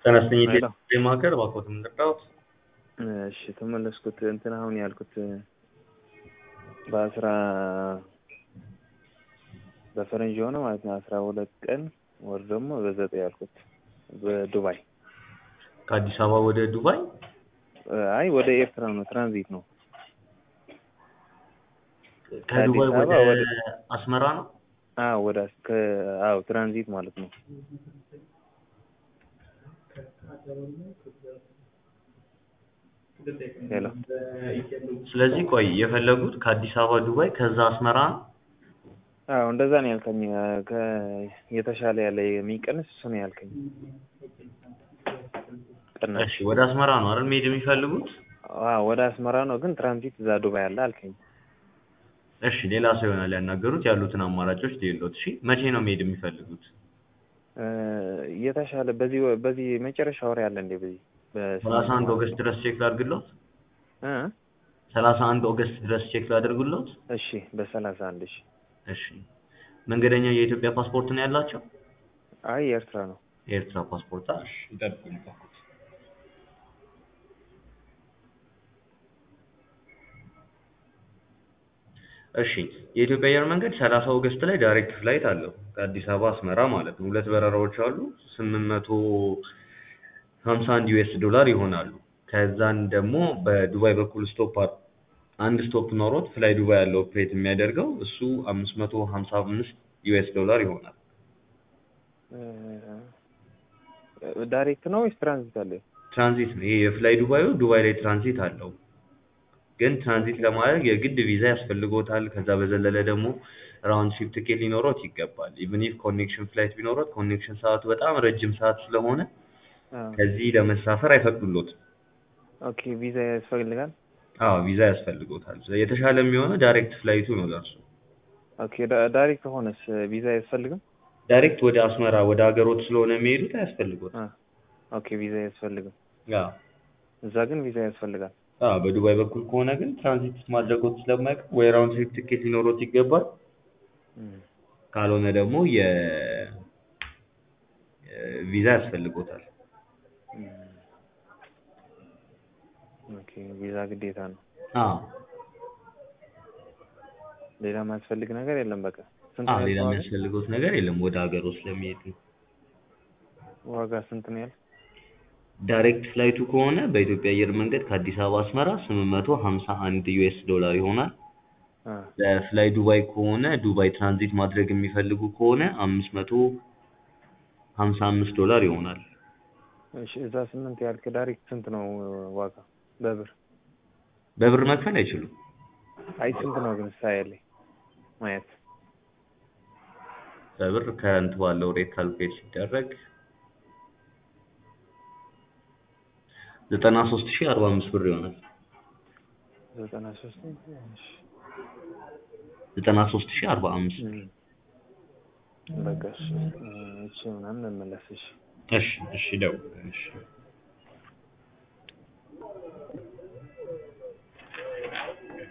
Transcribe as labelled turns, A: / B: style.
A: ተነስተኝ
B: ሄሎ።
A: ማከር እባክዎት የምንጠራውት
B: እሺ ተመለስኩት። እንትን አሁን ያልኩት በአስራ በፈረንጅ የሆነ ማለት ነው አስራ ሁለት ቀን ወር ደግሞ በዘጠኝ ያልኩት በዱባይ
A: ከአዲስ አበባ ወደ ዱባይ
B: አይ ወደ ኤርትራ ነው ትራንዚት ነው።
A: ከዱባይ
B: ከአዲስ
A: ወደ
B: አበባ ወደ-
A: አስመራ ነው።
B: አዎ ወደ አስ- ከ አዎ ትራንዚት ማለት ነው። ሄሎ
A: ስለዚህ ቆይ የፈለጉት ከአዲስ አበባ ዱባይ ከዛ አስመራ ነው።
B: አዎ እንደዛ ነው ያልከኝ። ከ የተሻለ ያለ የሚቀንስ እሱ ነው ያልከኝ። ቅናሽ
A: እሺ ወደ አስመራ ነው አይደል መሄድ የሚፈልጉት?
B: አዎ ወደ አስመራ ነው ግን ትራንዚት እዛ ዱባይ አለ አልከኝ።
A: እሺ ሌላ ሰው ይሆናል ያናገሩት ያሉትን አማራጮች ሌሎት። እሺ መቼ ነው መሄድ የሚፈልጉት?
B: እ የተሻለ በዚህ ወ- በዚህ መጨረሻ ወር ያለ እንዴ በዚህ
A: ሰላሳ አንድ ኦገስት ድረስ ቼክ ላድርግሎት።
B: እ
A: ሰላሳ አንድ ኦገስት ድረስ ቼክ ላድርግሎት።
B: እሺ በሰላሳ አንድ እሺ
A: እሺ መንገደኛ የኢትዮጵያ ፓስፖርት ነው ያላቸው?
B: አይ የኤርትራ ነው።
A: የኤርትራ ፓስፖርት እሺ ይጠብቁኝ እባክዎት። እሺ የኢትዮጵያ አየር መንገድ ሰላሳ ኦገስት ላይ ዳይሬክት ፍላይት አለው ከአዲስ አበባ አስመራ ማለት ነው። ሁለት በረራዎች አሉ ስምንት መቶ ሀምሳ አንድ ዩኤስ ዶላር ይሆናሉ። ከዛን ደግሞ በዱባይ በኩል ስቶፕ አ- አንድ ስቶፕ ኖሮት ፍላይ ዱባይ ያለው ኦፕሬት የሚያደርገው እሱ አምስት መቶ ሀምሳ አምስት ዩኤስ ዶላር ይሆናል።
B: እ ዳይሬክት ነው ወይስ ትራንዚት አለ?
A: ትራንዚት ነው። ይሄ የፍላይ ዱባዩ ዱባይ ላይ ትራንዚት አለው። ግን ትራንዚት ለማድረግ የግድ ቪዛ ያስፈልጎታል። ከዛ በዘለለ ደግሞ ራውንድ ሺፕ ትኬት ሊኖሮት ይገባል። ኢቭን ኢፍ ኮኔክሽን ፍላይት ቢኖሮት ኮኔክሽን ሰዓቱ በጣም ረጅም ሰዓት ስለሆነ
B: አዎ
A: ከዚህ ለመሳፈር አይፈቅዱሎትም።
B: ኦኬ ቪዛ ያስፈልጋል።
A: አዎ ቪዛ ያስፈልጎታል። የተሻለ የሚሆነው ዳይሬክት ፍላይቱ ነው ለእርሱ።
B: ኦኬ ዳ- ዳይሬክት ሆነስ ቪዛ አያስፈልግም?
A: ዳይሬክት ወደ አስመራ ወደ ሀገሮት ስለሆነ የሚሄዱት አያስፈልጎትም።
B: አ ኦኬ ቪዛ አያስፈልግም።
A: አዎ
B: እዛ ግን ቪዛ ያስፈልጋል።
A: አዎ በዱባይ በኩል ከሆነ ግን ትራንዚት ማድረጎት ስለማይቀር ወይ ራውንድ ሺፕ ትኬት ሊኖሮት ይገባል።
B: እም።
A: ካልሆነ ደግሞ የ ቪዛ ያስፈልጎታል።
B: እም። ኦኬ ቪዛ ግዴታ ነው።
A: አዎ
B: ሌላ ማያስፈልግ ነገር የለም። በቃ ስንት
A: አዎ
B: ነው
A: ሌላ
B: ያልከው ዋጋ?
A: የሚያስፈልጎት ነገር የለም ወደ ሀገሩ ስለሚሄድ ነው።
B: ዋጋ ስንት ነው ያል?
A: ዳይሬክት ፍላይቱ ከሆነ በኢትዮጵያ አየር መንገድ ከአዲስ አበባ አስመራ ስምንት መቶ ሀምሳ አንድ ዩኤስ ዶላር ይሆናል።
B: አ
A: ለፍላይ ዱባይ ከሆነ ዱባይ ትራንዚት ማድረግ የሚፈልጉ ከሆነ አምስት መቶ ሀምሳ አምስት ዶላር ይሆናል።
B: እሺ እዛ ስምንት ያልክ ዳይሬክት ስንት ነው ዋጋ በብር?
A: በብር መክፈል አይችሉም።
B: አይ ስንት ነው ግን ሳያለኝ ማየት
A: በብር ከረንት ባለው ሬት ካልኩሌት ሲደረግ ዘጠና ሶስት ሺህ አርባ አምስት ብር ይሆናል።
B: ዘጠና ሶስት እሺ
A: ዘጠና ሶስት ሺህ አርባ አምስት
B: እም። በቃ እሺ እሺ ምናምን እንመለስ እሺ
A: እሺ እሺ ደውል እሺ